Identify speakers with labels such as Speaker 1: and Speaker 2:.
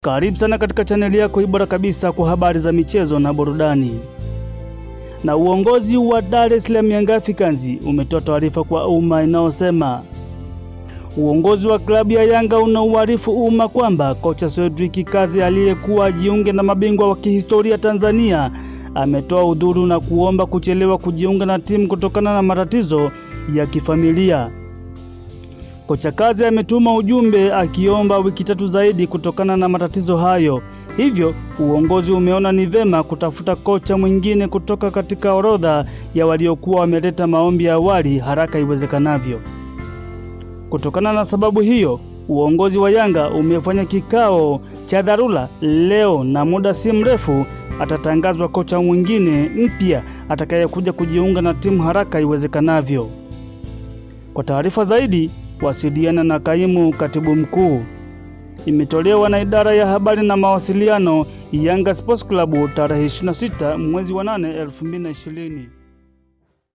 Speaker 1: Karibu sana katika chaneli yako bora kabisa kwa habari za michezo na burudani. Na uongozi wa Dar es Salaam Young Africans umetoa taarifa kwa umma inayosema uongozi wa klabu ya Yanga unauarifu umma kwamba kocha Cedric Kazi aliyekuwa ajiunge na mabingwa wa kihistoria Tanzania ametoa udhuru na kuomba kuchelewa kujiunga na timu kutokana na matatizo ya kifamilia. Kocha Kazi ametuma ujumbe akiomba wiki tatu zaidi kutokana na matatizo hayo. Hivyo uongozi umeona ni vema kutafuta kocha mwingine kutoka katika orodha ya waliokuwa wameleta maombi ya awali haraka iwezekanavyo. Kutokana na sababu hiyo, uongozi wa Yanga umefanya kikao cha dharura leo na muda si mrefu atatangazwa kocha mwingine mpya atakayekuja kujiunga na timu haraka iwezekanavyo. Kwa taarifa zaidi wasiliana na kaimu katibu mkuu. Imetolewa na idara ya habari na mawasiliano Yanga Sports Club tarehe 26 mwezi wa 8 2020.